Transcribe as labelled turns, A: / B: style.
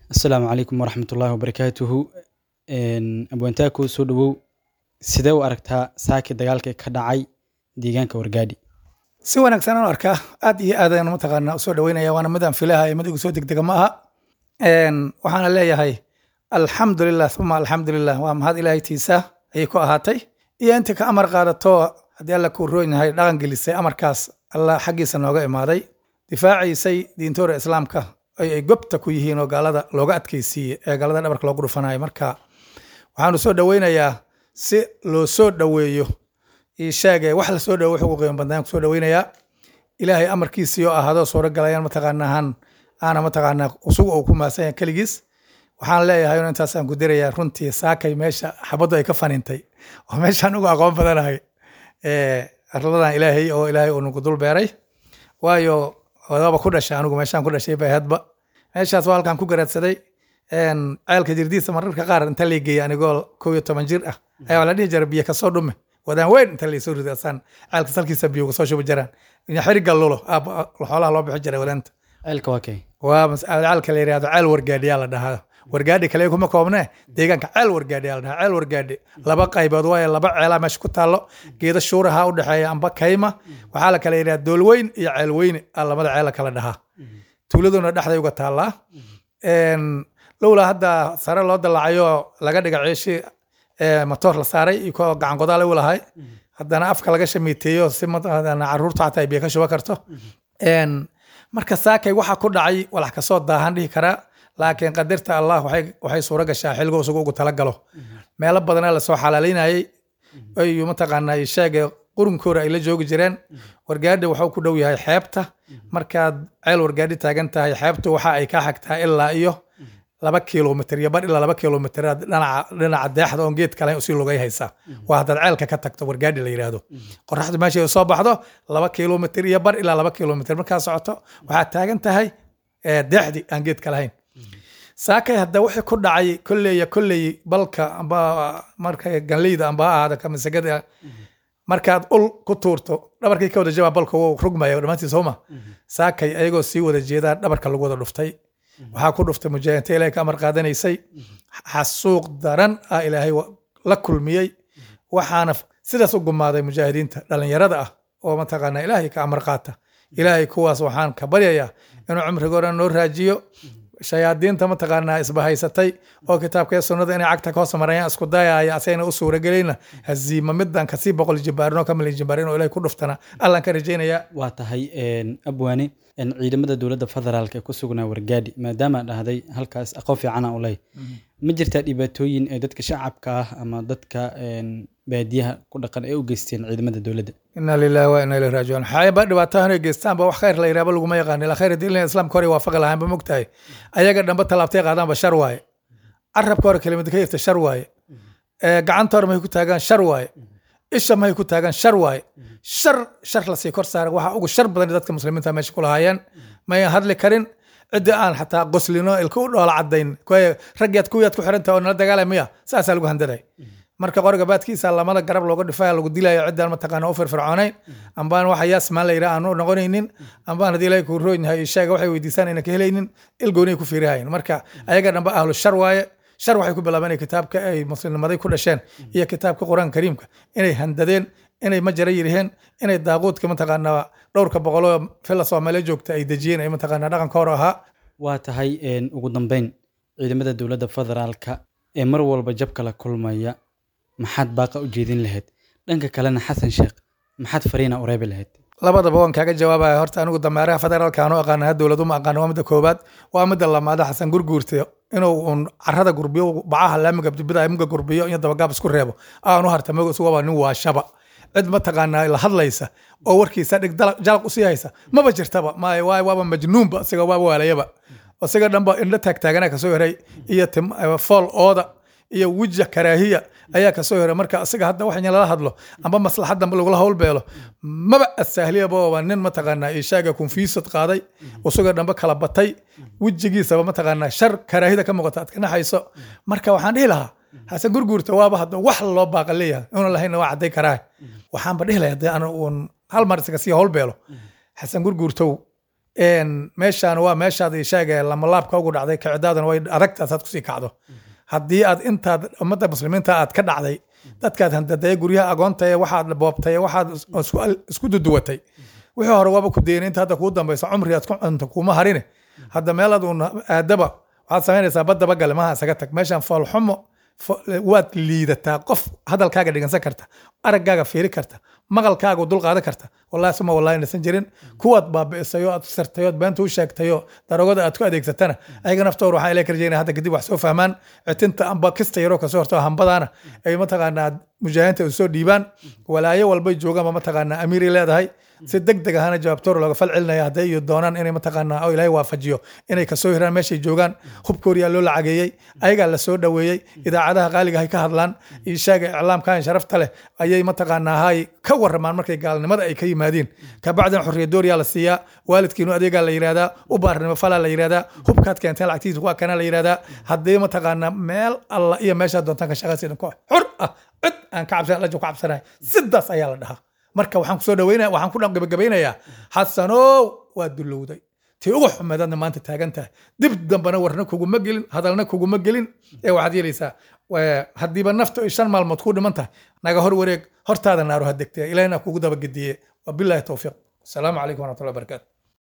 A: asalaamu calaykum waraxmatullaahi wabarakaatuhu abwaantaaku soo dhowow sidee u aragtaa saaki dagaalkii ka dhacay deegaanka wargaadhi
B: si wanaagsan aan u arkaa aad iyo aad ayaan mataqaanaa usoo dhaweynaya waana mid aan filahay mid igu soo degdega ma aha waxaana leeyahay alxamdulilah uma alxamdulilah waa mahad ilaahay tiisa ayay ku ahaatay iyo intii ka amar qaadato haddii alla kuu roon yahay dhaqan gelisay amarkaas alla xaggiisa nooga imaaday difaaciisay diintoora islaamka ay ay gobta ku yihiin oo gaalada looga adkaysiiye ee gaalada dhabarka loogu dhufanayo marka waxaanu soo dhoweynayaa si loo soo dhoweeyo ishaage wax la soo dhowo wuxuu ugu qiimo badnaan ku soo dhoweynayaa ilaahay amarkiisii oo ahaadoo suuro galayaan mataqaanaa han aana mataqaanaa usugu uu ku maasan yahay keligiis waxaan leeyahay un intaasaan ku dirayaa runtii saakay meesha xabaddu ay ka fanintay oo meeshaan ugu aqoon badanahay arladan ilaahay oo ilaahay uu nagu dul beeray waayo odaba ku dhashay anigu meeshaan ku dhashay bay hadba meeshaas waa halkaan ku garaadsaday ceelka jirdiisa mararka qaar inta lay geeyay anigoo kow iyo toban jir ah ayaa la dhihi jira biyo kasoo dhume wadaan weyn inta laysoo riday asaan ceelka salkiisa biyo kasoo shubi jiraan xiriga lulo xoolaha loo bixi jiray wadaanta
A: ceelka waa kay
B: waa ceelka la yidhahdo ceel wargaadhiyaa la dhahaa wargaadhi kale kuma koobne deegaanka ceel wargaadhi yaa la dhahaa ceel wargaadhi laba qaybood waaye laba ceelaa meesha ku taallo geeda shuuraha u dhexeeya amba kayma waxaa la kala yidhaha doolweyn iyo ceelweyne aa lamada ceela kala dhahaa tuuladuna dhexday uga taallaa lowlaa hadda sare loo dalacayo laga dhiga ceeshi matoor la saaray iyo koo gacan godaale u lahay haddana afka laga shamiiteeyo si caruurta xataa ay biyo ka shuba karto marka saakay waxa ku dhacay walax kasoo daahan dhihi karaa laakiin qadirta allah waxay suuro gashaa xilgo isagu ugu talagalo meelo badanaa lasoo xalaalaynayay ayu mataqaanaa sheege qurunkoora ay la joogi jireen wargaadhi wuxuu ku dhow yahay xeebta markaad ceel wargaadhi taagan tahay xeebtu waxa ay ka xagtaa ilaa iyo laba kilomitr iyo bar ilaa laba kilomitr dhinaca deexda oon geed kale usii lugay haysaa waa haddaad ceelka ka tagto wargaadhi la yidhaahdo qoraxdu meeshay soo baxdo laba kilomitr iyo bar ilaa laba kilomitr markaa socoto waxaad taagan tahay deexdi aan geedka lahayn saakay hadda wixii ku dhacay kolleeya kolley balka amba marka ganleyda amba ha ahaada kamasagada markaad ul ku tuurto dhabarkii ka wada jabaa balka wuu rugmaya dhammaantii sooma saakay ayagoo sii wada jeedaa dhabarka lagu wada dhuftay waxaa ku dhuftay mujaahidiinta ilaahay ka amar qaadanaysay xasuuq daran ah ilaahay la kulmiyey waxaana sidaas u gumaaday mujaahidiinta dhallinyarada ah oo mataqaanaa ilaahay ka amar qaata ilaahay kuwaas waxaan ka baryayaa inuu cumrigoona noo raajiyo shayaadiinta mataqaanaa isbahaysatay oo kitaabka sunnada inay cagta ka hoos marayaan isku dayaya asayna u suuragelayna haziima midan kasii boqol jibaarinoo ka milyan jibaarin oo ilahay ku dhuftana allan ka rajaynayaa
A: waa tahay abwaane ciidamada dowladda federaalk ee ku sugnaa wargaadhi maadaama dhahday halkaas aqoon fiicana u leh ma jirtaa dhibaatooyin ee dadka shacabka ah ama dadka baadiyaha ku dhaqan ay u geysteen ciidamada dowladda
B: ina lilahi wa ina ilahi raajicuun xaayaba dhibaatahan ay geystaan ba wax khayr la yidhahba laguma yaqaan ilaa khayr diin islaamka hore waafaqi lahaan ba mogtahay ayaga dhanba tallaabtay qaadaanba shar waaye carabka hore kelimada ka yirta shar waaye gacanta hore mahay ku taagaan shar waaye isha mahay ku taagaan shar waaye shar shar lasii kor saara waxa ugu shar badan dadka muslimiinta meesha ku lahaayeen mayan hadli karin ciddi aan xataa qoslino ilka u dhoola cadayn raggiyaad kuwiyaad ku xirantaha oo nala dagaalay miya saasaa lagu handaday marka qoriga baadkiisa lamada garab looga dhifaya lagu dilayo ciddaan mataqaana u firfircoonayn ambaan waxa yaasmaan la yidhaha aan u noqonaynin ambaan haddii ilahay kuu roon yahay sheega waxay weydiisaan ayna ka helaynin ilgoonay ku fiirihayn marka ayaga dhanba ahlu shar waaye shar waxay ku bilaabeen kitaabka ay muslimnimaday ku dhasheen iyo kitaabka qur-aanka kariimka inay handadeen inay majara yiriheen inay daaquudka mataqaanaa dhowrka boqoloo fila soomaaliya joogta ay dejiyeen ay mataqaanaa dhaqanka hore ahaa
A: waa tahay ugu dambeyn ciidamada dowladda federaalka ee mar walba jabka la kulmaya maxaad baaqa u jeedin lahayd dhanka kalena xasan sheekh maxaad fariina u reebi lahayd
B: labadaba waan kaaga jawaabaya horta anigu dameeraha federaalka aanu aqaana dowlad uma aqaano waa midda koobaad waa midda lamaada xasan gurguurta inuu un carada gurbiyo bacaha laamiga dibida muga gurbiyo iyo dabagaab isku reebo aanu hartamago isugaba nin waa shaba cid mataqaanaa la hadlaysa oo warkiisa dhig jalaq usii haysa maba jirtaba maay waay waaba majnuunba isaga waaba waalayaba isaga dhanba indho taagtaagana kasoo heray iyo fool ooda iyo wija karaahiya ayaa kasoo heray marka isaga hadda wax lala hadlo amba maslaxadda lagula howlbeelo maba asahliyaba waa nin mataqaanaa ishaaga konfiisad qaaday isaga dhanba kala batay wejigiisaba mataqaanaa shar karaahida ka muuqata aad ka naxayso marka waxaan dhihi lahaa xasan gurguurta waaba hadda wax loo baaqa leeyahay una lahayna waa cadday karaa waxaanba dhihi lahaa haddii aan uun hal mar isaga sii howlbeelo xasan gurguurtow een, meeshaan waa meeshaad ii sheegay lamalaabka ugu dhacday kicidaadana way adagtaas aad kusii kacdo haddii aad intaad ummadda muslimiinta aad ka dhacday dadkaad handadaya guryaha agoonta ee waxaad boobtay ee waxaad is- isku- isku duduwatay wixii hore waaba ku dayna inta hadda kuu dambaysa cumri aad ku cunto kuma harine hadda meelaad uun aadaba waxaad samaynaysaa badaba gale maha isaga tag meeshaan foolxumo fo- waad liidataa qof hadalkaaga dhigansan karta araggaaga fiiri karta maqalkaaga dul qaadan karta wallahi suma wallahi nasan jirin kuwaad baabi'isay oo aad sirtay ood beenta u sheegtay oo darogada aad ku adeegsatana ayaga naftooda waxaan ilaa karjeynaya hadda kadib wax soo fahmaan citinta amba kista yaroo kasoo horto hambadaana ay mataqaanaa mujaahidiinta u soo dhiibaan walaayo walbay joogaanba mataqaanaa amiiray leedahay si deg deg ahana jawaabtoor looga fal celinaya hadday iyo doonaan inay mataqaanaa oo ilaahay waafajiyo inay kasoo hiraan meeshay joogaan hubkooriyaa loo lacageeyey ayagaa la soo dhoweeyey idaacadaha qaaliga hay ka hadlaan ishaaga iclaamkan sharafta leh ayay mataqaanaa hay ka waramaan markay gaalnimada ay ka yimaadiin kabacdina xorriya dooriyaa la siiyaa waalidkiinu adeegaa la yidhahdaa u baarnimo falaa la yidhahdaa hubkaad keenteen lacagtiisa waa kana la yidhahdaa haddii mataqaanaa meel alla iyo meeshaad doontaan ka shaqaysidan ko xor ah cid aan ka cabsan lajo ka cabsanahay sidaas ayaa la dhahaa marka waxaan kusoo dhaweynaya waxaan ku gabagabeynayaa xasanow waa dulowday tii ugu xumeedaadna maanta taagan tahay dib dambena warna kuguma gelin hadalna kuguma gelin ee waxaad yeelaysaa waa- haddiiba nafta ay shan maalmood ku dhiman tahay naga hor wareeg hortaada naaru ha degtee ilahina kugu dabagediye wabilaahi towfiiq asalaamu calaykum waraxmatullahi wabarakaatu